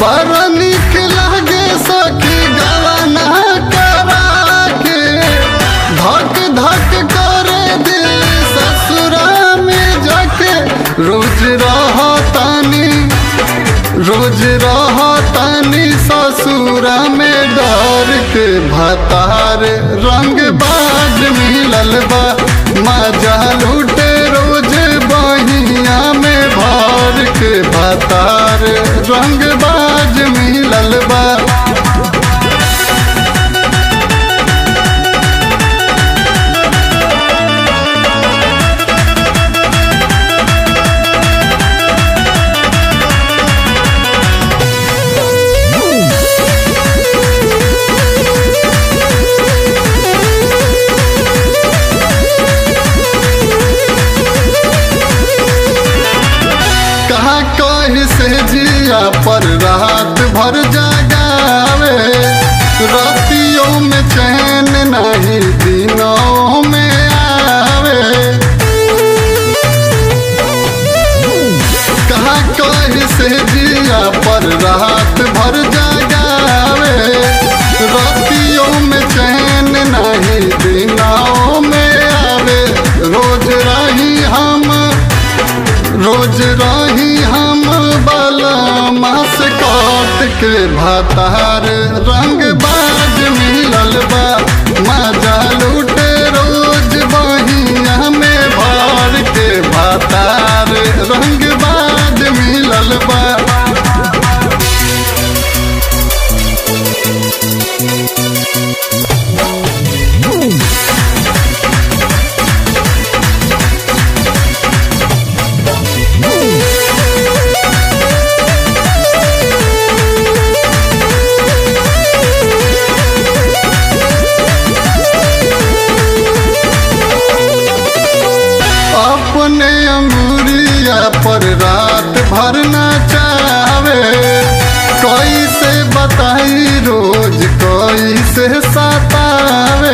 बड़ा निक लागे सखी गवाना करा के धक धक करे दिल ससुरा में जाके रोज रहतानी रोज रहतानी ससुरा में डर के भतार रंग बाज मिलल बा मजा लूटे रोज बहिया में भर के भतार रंग बाज मिलल बा कहा कही से जिया पर रात भर जगावे रातियों में चैन नहीं दिनों में आवे कहा कही से जिया पर रात भर जगावे रातियों में चैन नहीं दिनों में आवे रोज रही हम रोज रही हम बलमा से काट के भातार रंग बाज मिलल बा मजा लूटे रोज बहिया में भर के भातार रंग बाज मिलल बा अपने अंगुरिया पर रात भर चावे कैसे बताई रोज कैसे सतावे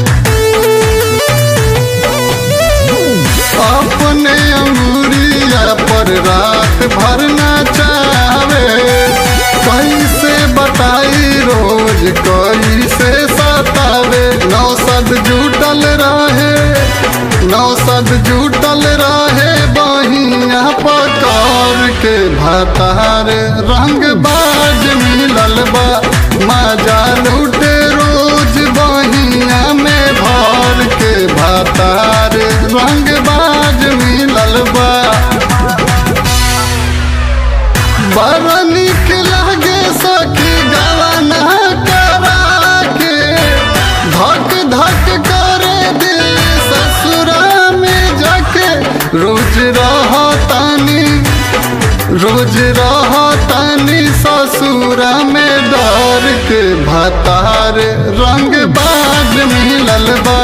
अपने अंगुरिया पर रात भर चावे कैसे बताई रोज कैसे सतावे नौसद जुटल रहे नौसद जुटल रहे बहिया पकार के भतार रंग बाज मिलल बा मजा लूटे रोज बहिया में भर के भतार रंग बाज मिलल बा बड़ा निक लागे सखी गवाना करा के धक धक करे दिल ससुरा में जाके रोज रहतानी रोज रहतानी ससुरा में डर के भतार रंग बाज मिलल बा